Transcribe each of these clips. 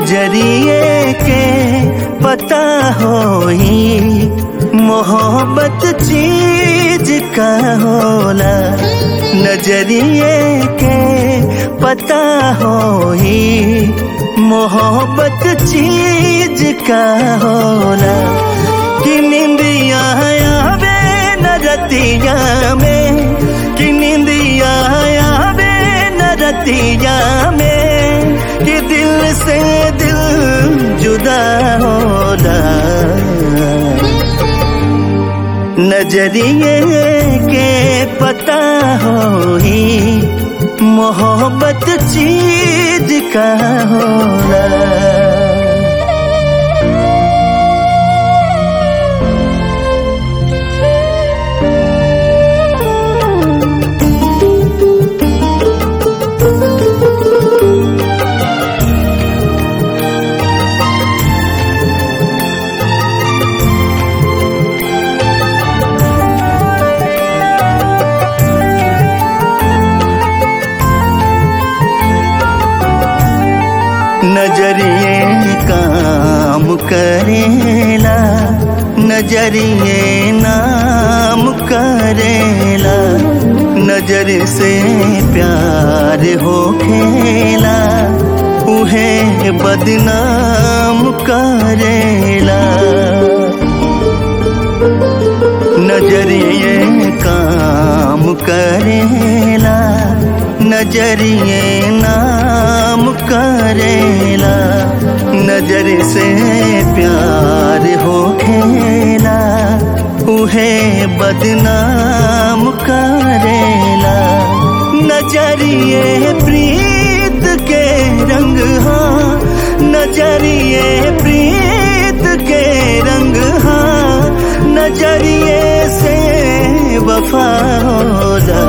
नजरिए के पता होई मोहब्बत चीज का होला नजरिए के पता होई मोहब्बत चीज का होला कि निंदिया आवे न रतिया में कि निंदिया आवे न रतिया में कि दिल से दिल जुदा होला नजरिए के पता होई मोहब्बत चीज का होला नजरिए काम करेला नजरिए नाम करेला नजर से प्यार हो खेला उहे बदनाम करेला नजरिए काम करेला नजरिए नाम करेला नजर से प्यार हो खेला उहे बदनाम करेला नजरिए प्रीत के रंग हाँ नजरिए प्रीत के रंग हाँ नजरिए से वफा होला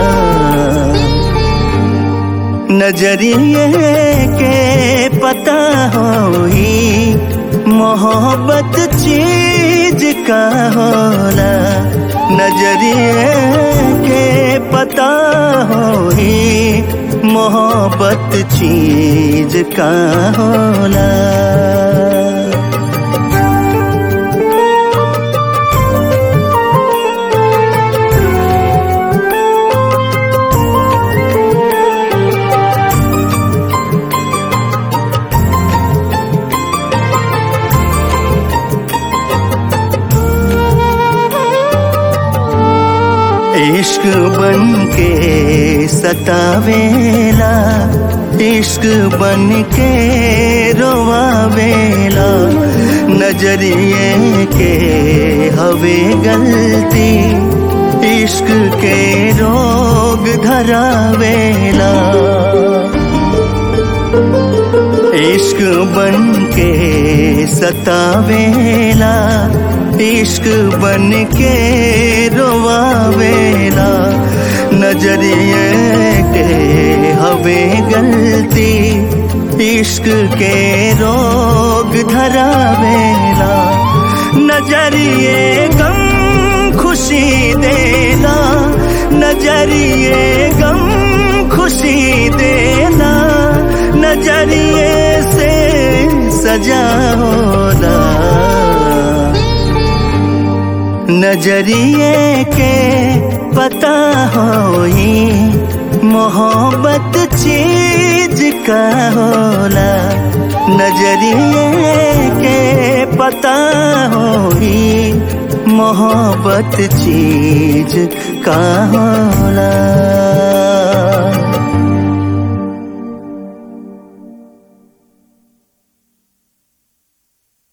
नजरिए के पता होई मोहब्बत चीज का होला नजरिए के पता होई मोहब्बत चीज का होला इश्क बन के सतावेला इश्क बन के रोवावेला नजरिए के हवे गलती इश्क के रोग धरावेला इश्क बन के सतावेला इश्क बन के रोवावेला नजरिए के हवे गलती इश्क के रोग धरावेला नजरिए गम खुशी देला नजरिए गम खुशी देला नजरिए से सजा होला नजरिए के पता होई मोहब्बत चीज का होला नजरिए के पता होई मोहब्बत चीज का होला